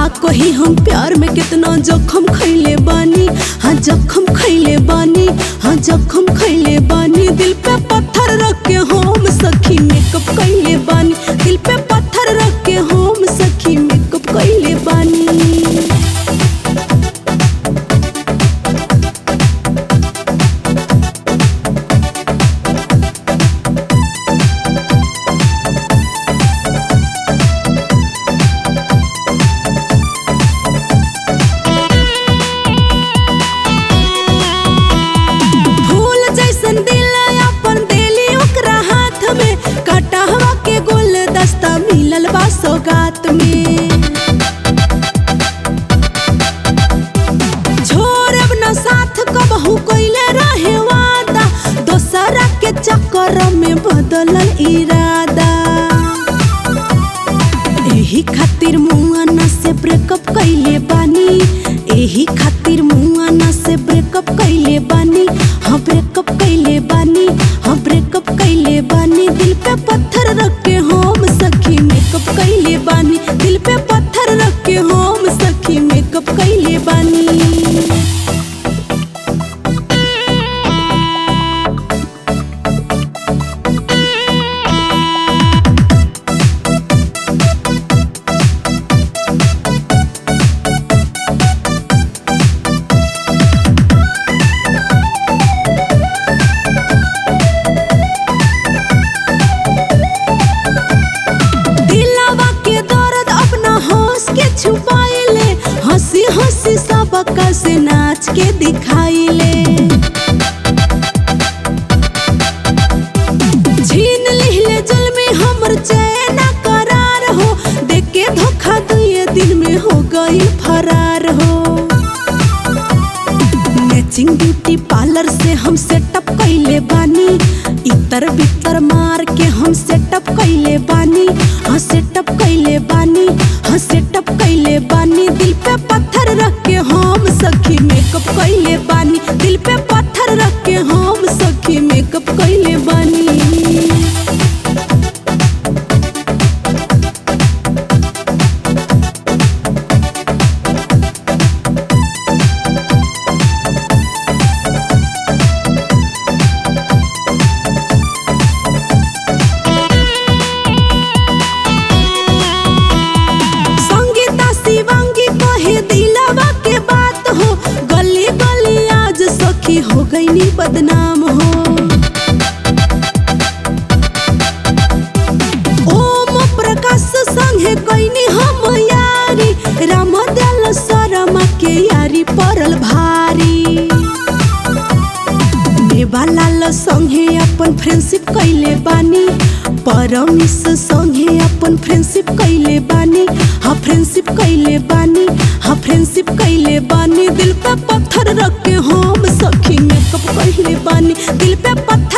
का कही हम प्यार में कितना जखम खैले बानी हाँ जखम खैले बानी हाँ जखम खैले बानी दिल पे पत्थर रख के हम सखी मेकअप कैले बानी दिल पे पत्थर रख के हम सखी मेकअप कैले बानी फूल जैसन दिल अपन देली ओकरा हाथ में कटहवा के गुलदस्ता मिलल बा सौगात में छोड़ब न साथ कबहू कइले रहे वादा दोसरा के चक्कर में बदलल इरादा एही खातिर मुआना से ब्रेकअप कैले बानी एही खातिर मुआना से ब्रेकअप कैले बानी हाँ ब्रेकअप कैले बानी हाँ ब्रेकअप कैले बानी दिल पे पत्थर रख के हम सखी मेकअप कैले बानी दिल पे पत्थर रख के हम सखी मेकअप कैले बानी दिलावा के दर्द अपना हंस के छुपाइले हंसी हंसी सबका से नाच के दिखाइले छीन लिहले जल में हमर चैन करार हो देख के धोखा दुए दिन में हो गई फरार हो मैचिंग ब्यूटी पार्लर से हम सेटअप कैले बानी इतर बितर मार के हम सेटअप कैले बानी हाँ सेटअप कैले बानी हाँ सेटअप कैले बानी दिल पे पत्थर रख के हम सखी मेकअप कैले बानी दिल पे पत्थर रख के हम सखी मेकअप कैले बानी संगीता शिवांगी कहे दिलावा के बात हो गली गली आज सखी हो गई बदनाम हो ओम प्रकाश संगे कैनी हम यारी राम दयाल शर्मा के यारी पड़ल भारी नेवालाल संगे अपन फ्रेंडशिप कैले बानी परमिस संगे अपन फ्रेंडशिप कैले बानी हाँ फ्रेंडशिप कैले बानी हाँ फ्रेंडशिप कैले बानी दिल पे पत्थर रख के हम सखी मेकअप कैले बानी दिल पे पत्थर